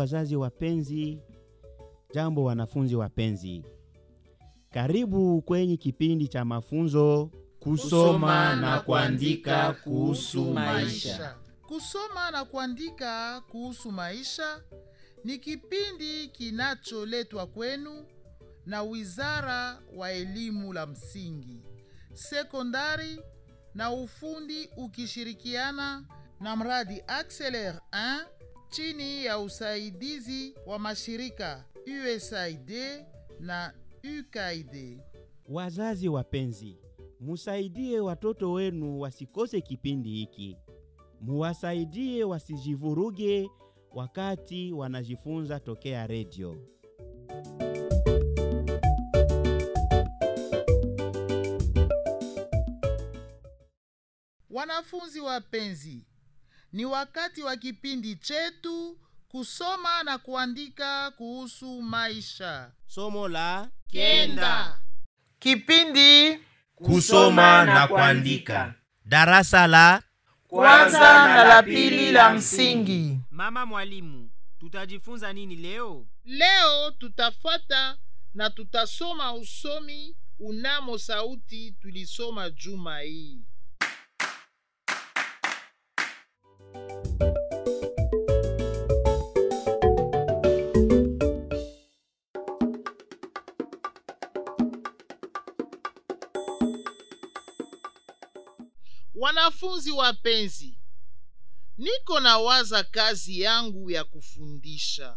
wazazi wapenzi, jambo wanafunzi wapenzi. Karibu kwenye kipindi cha mafunzo Kusoma na kuandika kuhusu maisha. Kusoma na kuandika kuhusu maisha ni kipindi kinacholetwa kwenu na Wizara wa Elimu la Msingi, Sekondari na Ufundi ukishirikiana na mradi Acceler 1 chini ya usaidizi wa mashirika USAID na UKAID. Wazazi wapenzi, musaidie watoto wenu wasikose kipindi hiki. Muwasaidie wasijivuruge wakati wanajifunza tokea redio. Wanafunzi wapenzi, ni wakati wa kipindi chetu kusoma na kuandika kuhusu maisha. Somo la Kenda. Kipindi Kusoma na kuandika. darasa la Kwanza na la pili la msingi. Mama mwalimu, tutajifunza nini leo? leo tutafuata na tutasoma usomi unamo sauti tulisoma juma hii. Wanafunzi wapenzi, niko na waza kazi yangu ya kufundisha.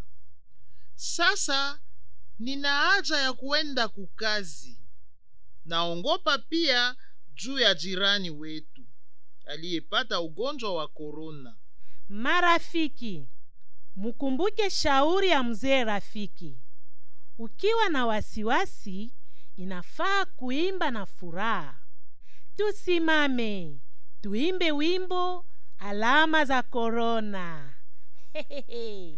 Sasa nina haja ya kuenda kukazi. Naongopa pia juu ya jirani wetu aliyepata ugonjwa wa korona. Marafiki, mkumbuke shauri ya mzee rafiki. Ukiwa na wasiwasi, inafaa kuimba na furaha. Tusimame, tuimbe wimbo alama za korona. Hehehe.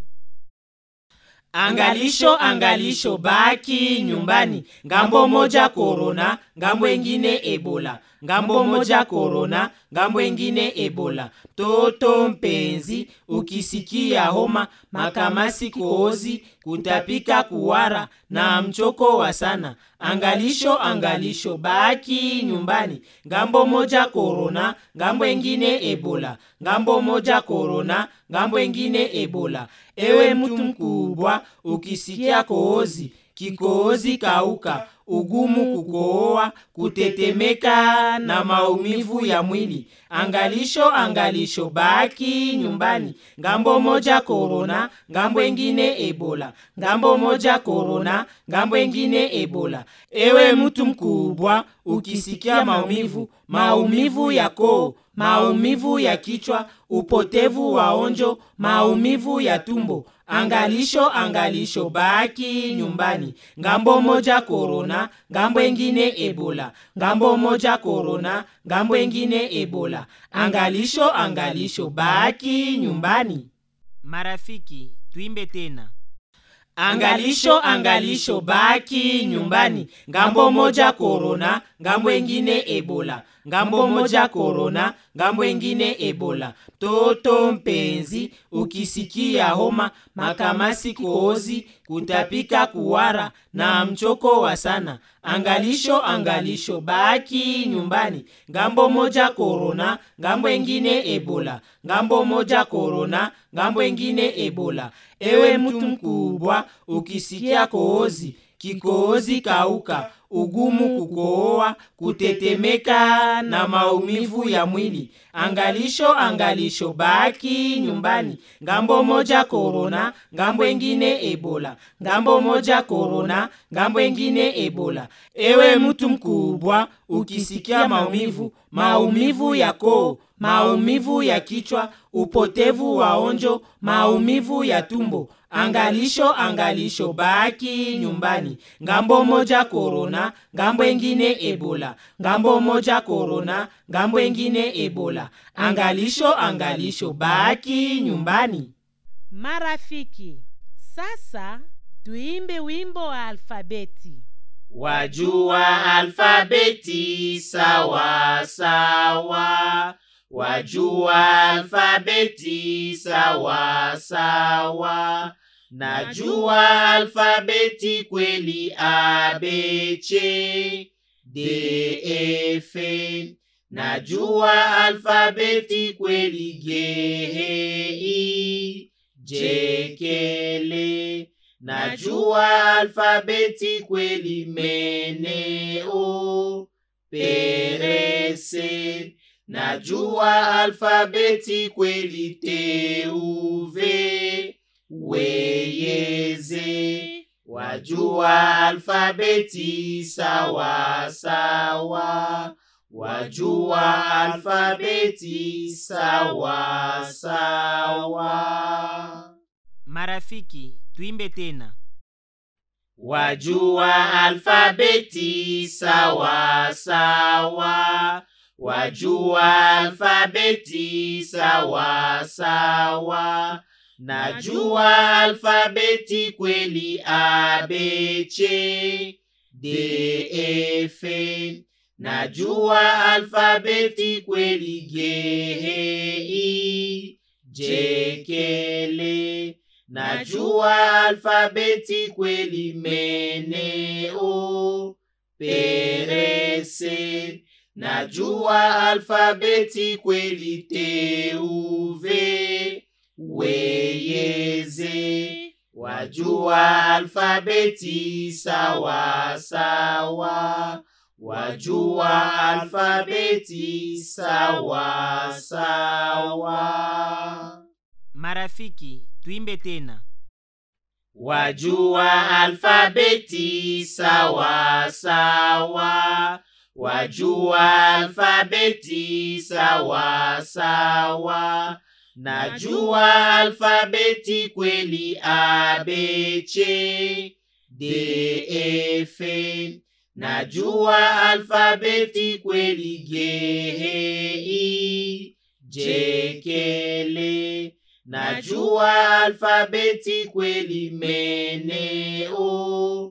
Angalisho, angalisho, baki nyumbani. Ngambo moja korona, ngambo ingine ebola. Ngambo moja korona, ngambo ingine ebola. Toto mpenzi, ukisikia homa, makamasi, kohozi, kutapika, kuwara na mchoko wa sana. Angalisho, angalisho, baki nyumbani. Ngambo moja korona, ngambo ingine ebola. Ngambo moja korona, ngambo ingine ebola. Ewe mtu mkubwa, ukisikia kohozi, kikohozi kauka, ugumu kukohoa, kutetemeka na maumivu ya mwili. Angalisho, angalisho, baki nyumbani. Ngambo moja korona, ngambo ingine ebola. Ngambo moja korona, ngambo ingine ebola. Ewe mtu mkubwa, ukisikia maumivu, maumivu ya koo, maumivu ya kichwa, upotevu wa onjo, maumivu ya tumbo. Angalisho, angalisho, baki nyumbani. Ngambo moja korona, ngambo ingine ebola. Ngambo moja korona, ngambo ingine ebola. Angalisho, angalisho, baki nyumbani. Marafiki, tuimbe tena. Angalisho, angalisho, baki nyumbani. Ngambo moja korona, ngambo ingine ebola. Ngambo moja korona, ngambo ingine ebola. Toto mpenzi, ukisikia homa, makamasi, kohozi, kutapika, kuwara na mchoko wa sana. Angalisho, angalisho, baki nyumbani. Ngambo moja korona, ngambo ingine ebola. Ngambo moja korona, ngambo ingine ebola. Ewe mtu mkubwa, ukisikia kohozi, kikohozi kauka, ugumu kukohoa, kutetemeka na maumivu ya mwili. Angalisho, angalisho, baki nyumbani. Ngambo moja korona, ngambo ingine ebola. Ngambo moja korona, ngambo ingine ebola. Ewe mtu mkubwa, ukisikia maumivu, maumivu ya koo, maumivu ya kichwa, upotevu wa onjo, maumivu ya tumbo. Angalisho, angalisho, baki nyumbani. Ngambo moja korona, ngambo ingine ebola. Ngambo moja korona, ngambo ingine ebola. Angalisho, angalisho, baki nyumbani. Marafiki, sasa tuimbe wimbo wa alfabeti. Wajua alfabeti sawa sawa, wajua alfabeti sawa sawa, najua alfabeti kweli abc def najua alfabeti kweli gei jekele najua alfabeti kweli meneo perese najua alfabeti kweli teuve weyeze wajua alfabeti sawa sawa wajua alfabeti sawa sawa marafiki tuimbe tena wajua alfabeti sawa sawa wajua alfabeti sawa sawa najua alfabeti kweli abc def najua alfabeti kweli gei jekele najua alfabeti kweli meneo perese najua alfabeti kweli teuve weyeze wajua alfabeti sawa sawa wajua alfabeti sawa sawa marafiki tuimbe tena wajua alfabeti sawa sawa wajua alfabeti sawa sawa najua alfabeti kweli abc def najua alfabeti kweli gei jekele najua alfabeti kweli meneo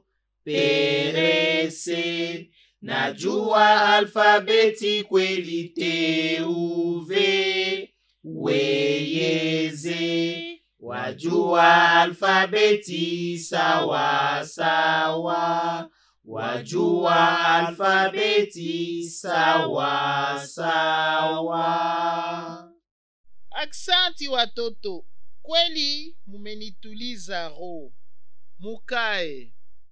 perese najua alfabeti kweli teuve weyeze wajua alfabeti sawa sawa wajua alfabeti sawa sawa Aksanti watoto, kweli mumenituliza roho. Mukae.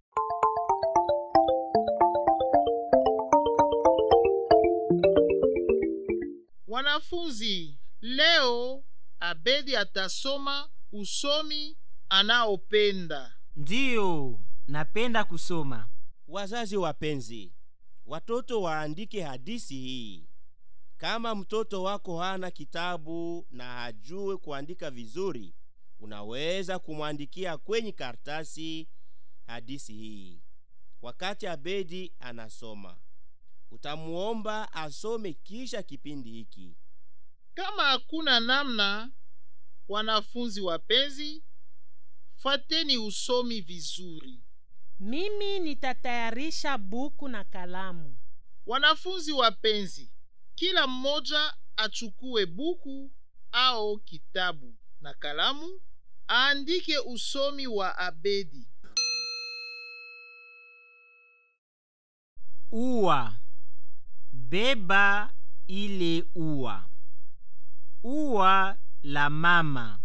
Wanafunzi, leo Abedi atasoma usomi anaopenda. ndiyo napenda kusoma Wazazi wapenzi, watoto waandike hadisi hii. Kama mtoto wako hana kitabu na hajue kuandika vizuri, unaweza kumwandikia kwenye karatasi hadisi hii. Wakati Abedi anasoma, utamuomba asome kisha kipindi hiki. Kama hakuna namna, wanafunzi wapenzi, fateni usomi vizuri. mimi nitatayarisha buku na kalamu Wanafunzi wapenzi, kila mmoja achukue buku au kitabu na kalamu, aandike usomi wa Abedi. ua beba ile ua ua la mama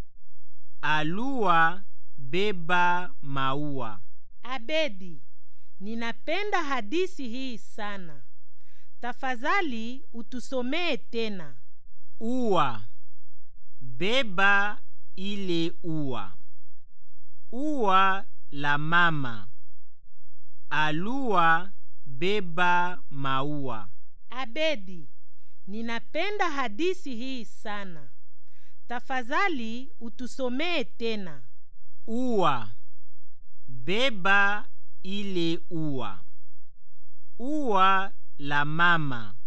alua beba maua abedi ninapenda hadisi hii sana tafadhali utusomee tena ua beba ile ua ua la mama alua beba maua abedi ninapenda hadisi hii sana tafadhali utusomee tena ua beba ile ua ua la mama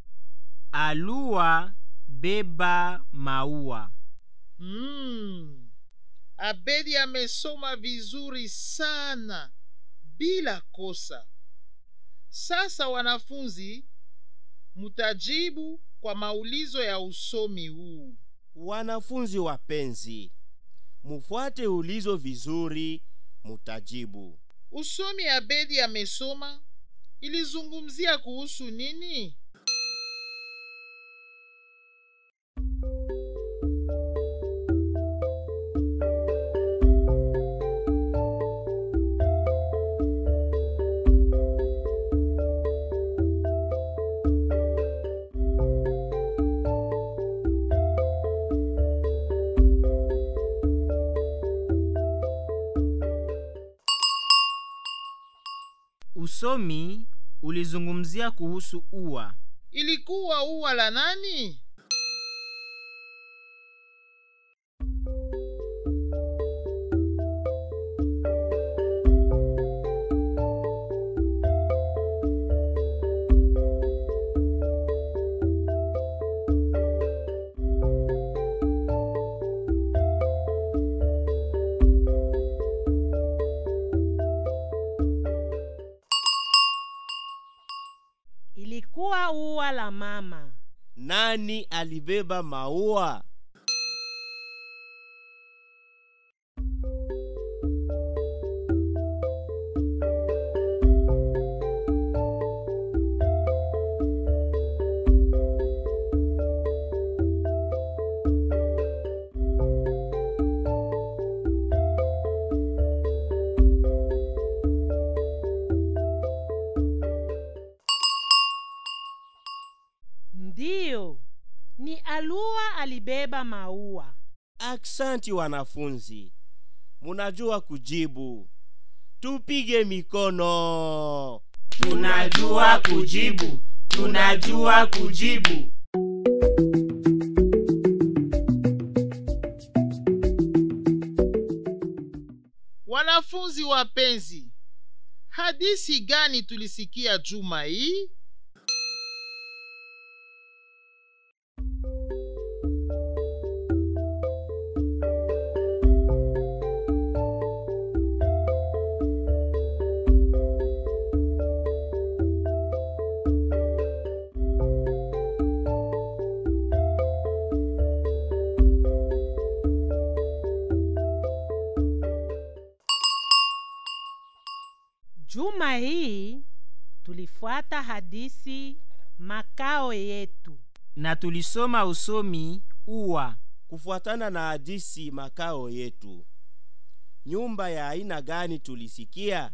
alua beba maua Mm. Abedi amesoma vizuri sana bila kosa. Sasa wanafunzi, mutajibu kwa maulizo ya usomi huu. Wanafunzi wapenzi, mufuate ulizo vizuri mutajibu usomi abedi amesoma ilizungumzia kuhusu nini usomi ulizungumzia kuhusu ua ilikuwa ua la nani ilikuwa ua la mama nani alibeba maua ndiyo ni alua alibeba maua aksanti wanafunzi munajua kujibu tupige mikono tunajua kujibu tunajua kujibu wanafunzi wapenzi hadisi gani tulisikia juma hii juma hii tulifuata hadisi makao yetu na tulisoma usomi ua kufuatana na hadisi makao yetu nyumba ya aina gani tulisikia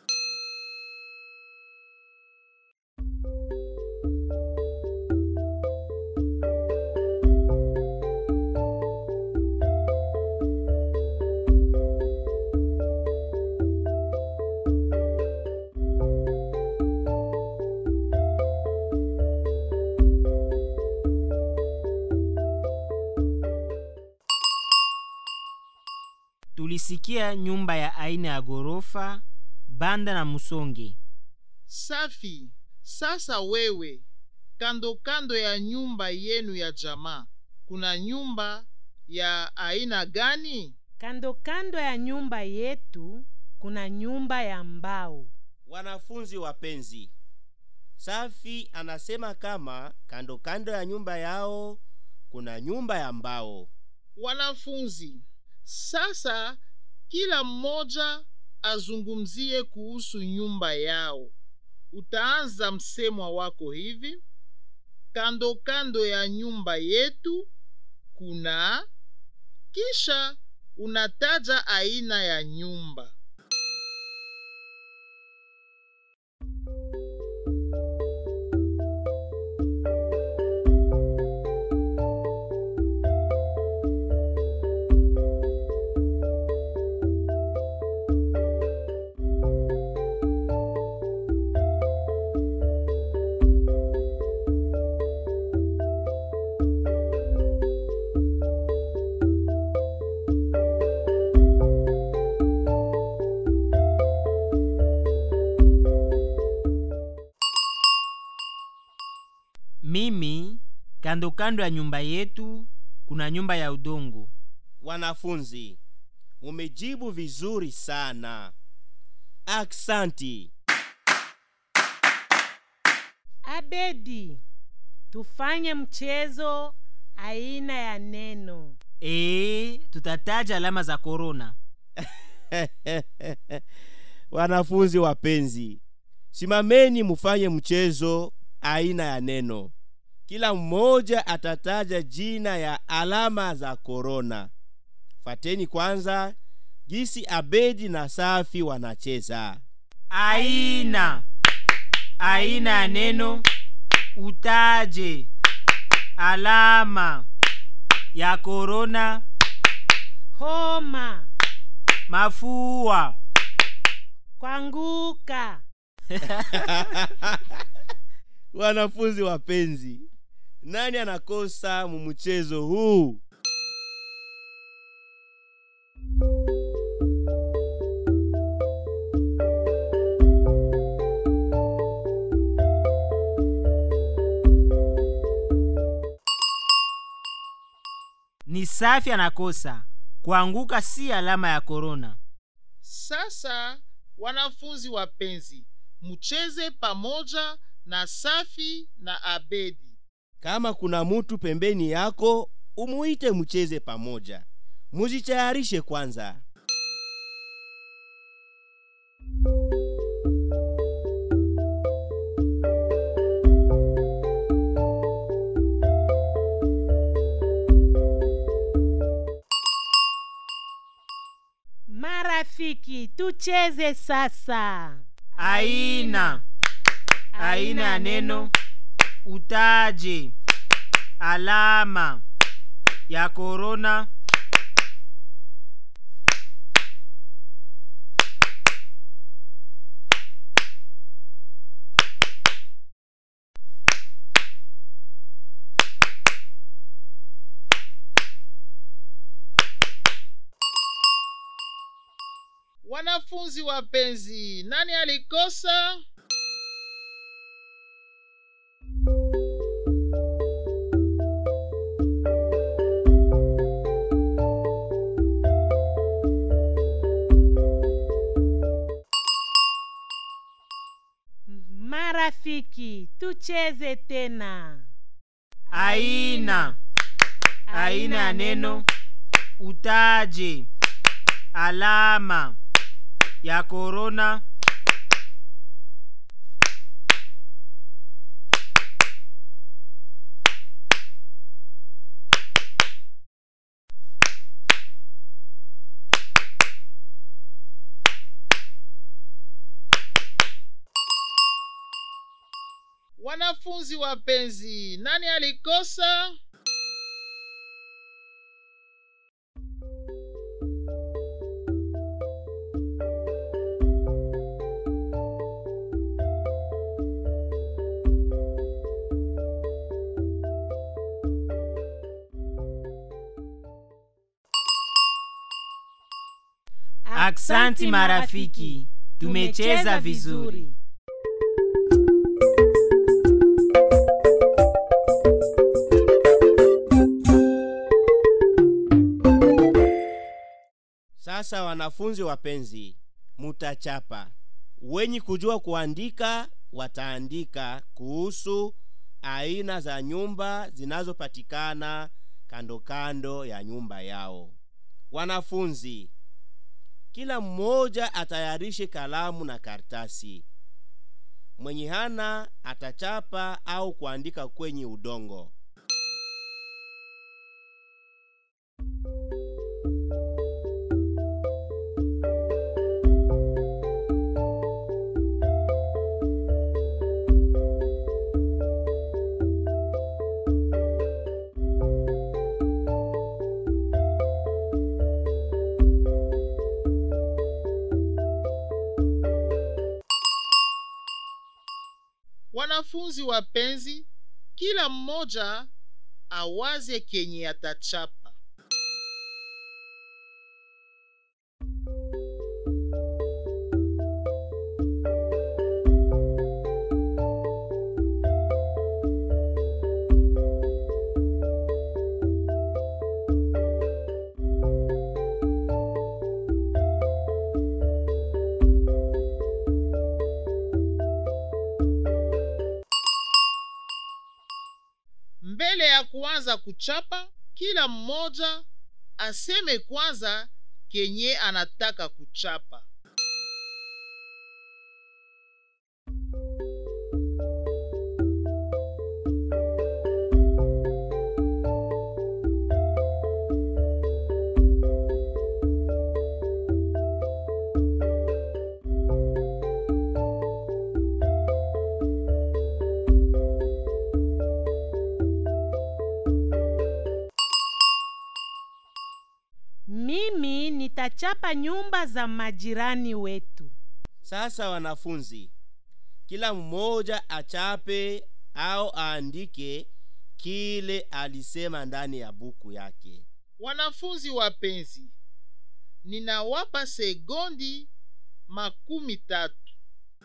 tulisikia nyumba ya aina ya ghorofa banda na musonge safi sasa wewe kando kando ya nyumba yenu ya jamaa kuna nyumba ya aina gani kando kando ya nyumba yetu kuna nyumba ya mbao wanafunzi wapenzi safi anasema kama kando kando ya nyumba yao kuna nyumba ya mbao wanafunzi sasa kila mmoja azungumzie kuhusu nyumba yao utaanza msemwa wako hivi kando kando ya nyumba yetu kuna kisha unataja aina ya nyumba mimi kando kando ya nyumba yetu kuna nyumba ya udongo wanafunzi mumejibu vizuri sana aksanti abedi tufanye mchezo aina ya neno ee tutataja alama za korona wanafunzi wapenzi simameni mufanye mchezo aina ya neno kila mmoja atataja jina ya alama za korona fateni kwanza gisi abedi na safi wanacheza aina aina ya neno utaje alama ya korona homa mafua kwanguka wanafunzi wapenzi nani anakosa mumchezo huu ni safi anakosa kuanguka si alama ya korona Sasa wanafunzi wapenzi, mcheze pamoja na Safi na Abedi. kama kuna mutu pembeni yako umuite mcheze pamoja mujitayarishe kwanza marafiki tucheze sasa aina aina ya neno utaje alama ya korona Wanafunzi wapenzi, nani alikosa? marafiki tucheze tena aina aina ya neno utaje alama ya korona Wanafunzi wapenzi, nani alikosa? aksanti marafiki tumecheza vizuri sasa wanafunzi wapenzi mutachapa wenye kujua kuandika wataandika kuhusu aina za nyumba zinazopatikana kando kando ya nyumba yao wanafunzi kila mmoja atayarishe kalamu na kartasi mwenye hana atachapa au kuandika kwenye udongo Wanafunzi wapenzi, kila mmoja awaze kenye atachapa. Mbele ya kuanza kuchapa, kila mmoja aseme kwanza kenye anataka kuchapa mimi nitachapa nyumba za majirani wetu Sasa wanafunzi, kila mmoja achape au aandike kile alisema ndani ya buku yake. wanafunzi wapenzi ninawapa sekondi makumi tatu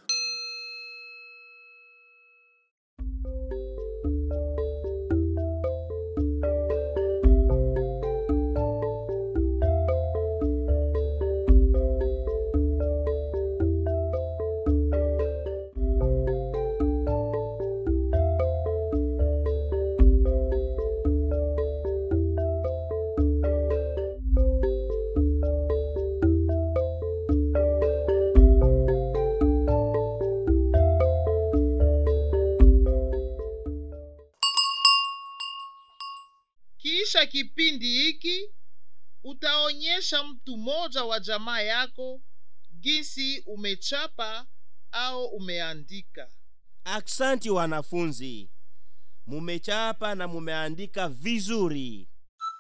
kisha kipindi hiki utaonyesha mtu mmoja wa jamaa yako jinsi umechapa au umeandika Aksanti wanafunzi, mumechapa na mumeandika vizuri.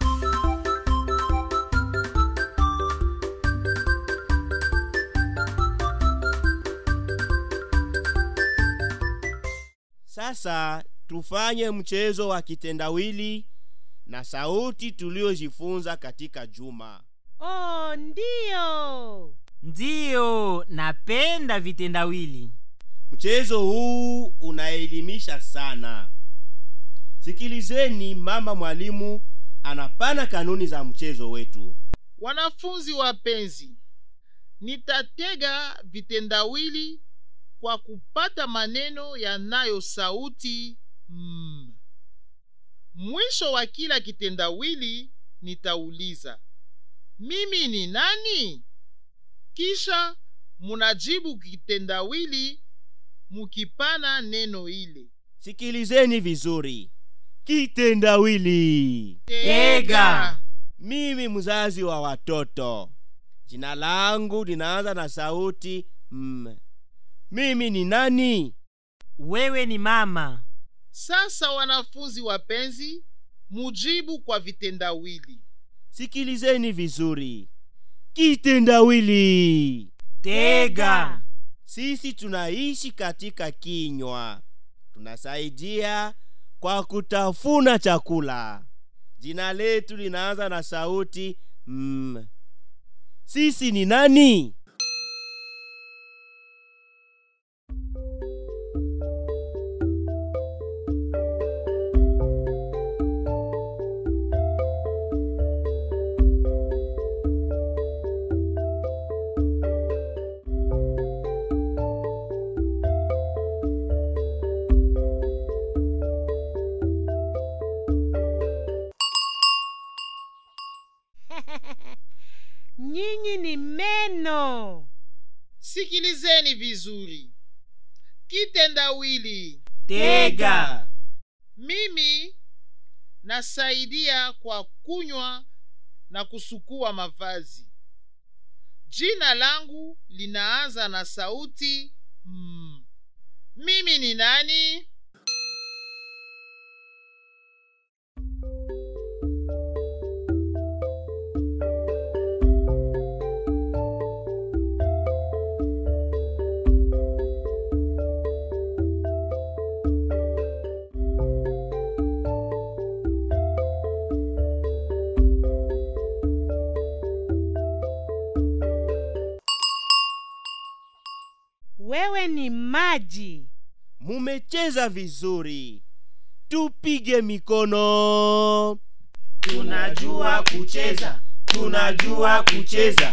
Sasa tufanye mchezo wa kitendawili na sauti tuliojifunza katika juma. oh ndiyo ndiyo napenda vitendawili Mchezo huu unaelimisha sana. Sikilizeni, mama mwalimu anapana kanuni za mchezo wetu. wanafunzi wapenzi nitatega vitendawili kwa kupata maneno yanayo sauti mm. mwisho wa kila kitendawili nitauliza mimi ni nani kisha munajibu kitendawili mukipana neno ile Sikilizeni vizuri. Kitendawili. Tega. Mimi mzazi wa watoto, jina langu linaanza na sauti m. Mimi ni nani? wewe ni mama sasa wanafunzi wapenzi mujibu kwa vitendawili Sikilizeni vizuri. Kitendawili. tega Sisi tunaishi katika kinywa, tunasaidia kwa kutafuna chakula. Jina letu linaanza na sauti m. Sisi ni nani? nyinyi ni meno sikilizeni vizuri kitendawili tega mimi nasaidia kwa kunywa na kusukua mavazi jina langu linaanza na sauti mm. mimi ni nani wewe ni maji Mumecheza vizuri, tupige mikono. tunajua kucheza tunajua kucheza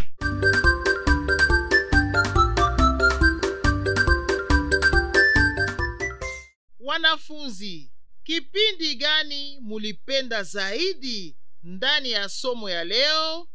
wanafunzi kipindi gani mulipenda zaidi ndani ya somo ya leo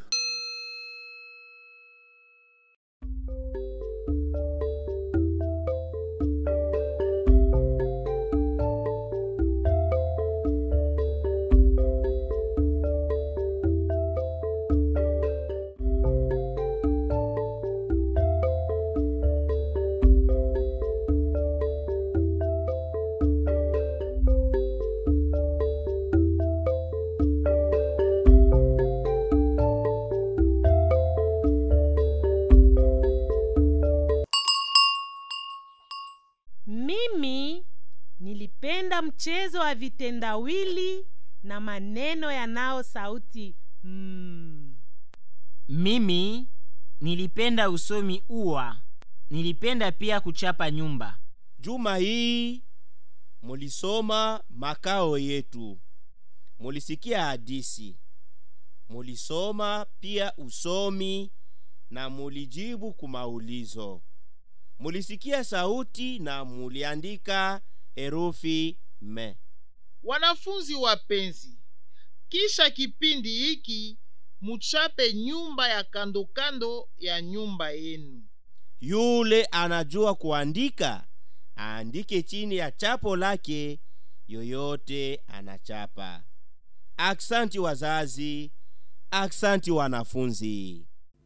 Mimi nilipenda mchezo wa vitendawili na maneno yanao sauti mm. mimi nilipenda usomi uwa nilipenda pia kuchapa nyumba juma hii mulisoma makao yetu mulisikia hadisi mulisoma pia usomi na mulijibu kumaulizo mulisikia sauti na muliandika herufi me wanafunzi wapenzi kisha kipindi hiki muchape nyumba ya kandokando ya nyumba yenu yule anajua kuandika aandike chini ya chapo lake yoyote anachapa aksanti wazazi aksanti wanafunzi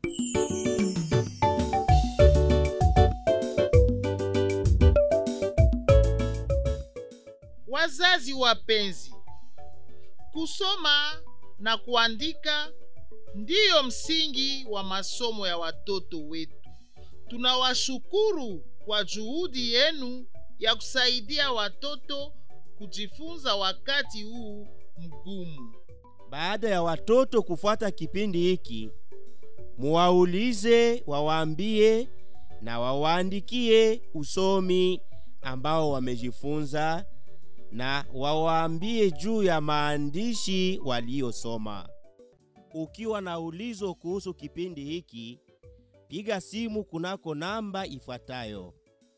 wazazi wapenzi kusoma na kuandika ndiyo msingi wa masomo ya watoto wetu tunawashukuru kwa juhudi yenu ya kusaidia watoto kujifunza wakati huu mgumu baada ya watoto kufuata kipindi hiki muwaulize wawaambie na wawaandikie usomi ambao wamejifunza na wawaambie juu ya maandishi waliyosoma ukiwa na ulizo kuhusu kipindi hiki piga simu kunako namba ifuatayo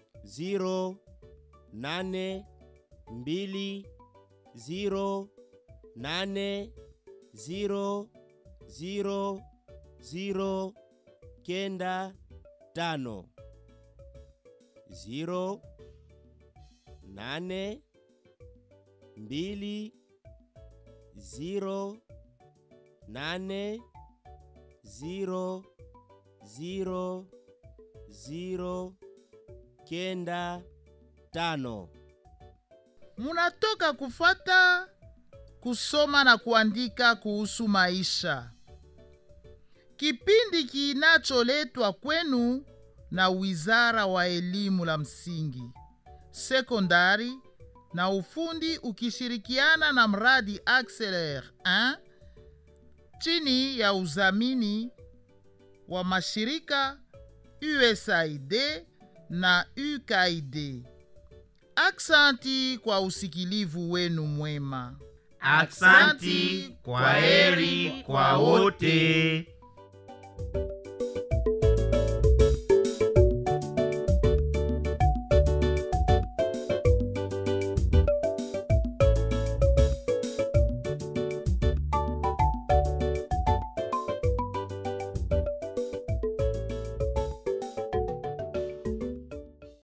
0820 ziro ziro ziro kenda tano ziro nane mbili ziro nane ziro ziro ziro kenda tano munatoka kufata kusoma na kuandika kuhusu maisha kipindi kinacholetwa kwenu na wizara wa elimu la msingi sekondari na ufundi ukishirikiana na mradi Acceler 1 chini ya udhamini wa mashirika USAID na UKAID. Aksanti kwa usikilivu wenu mwema. aksanti kwa heri kwa wote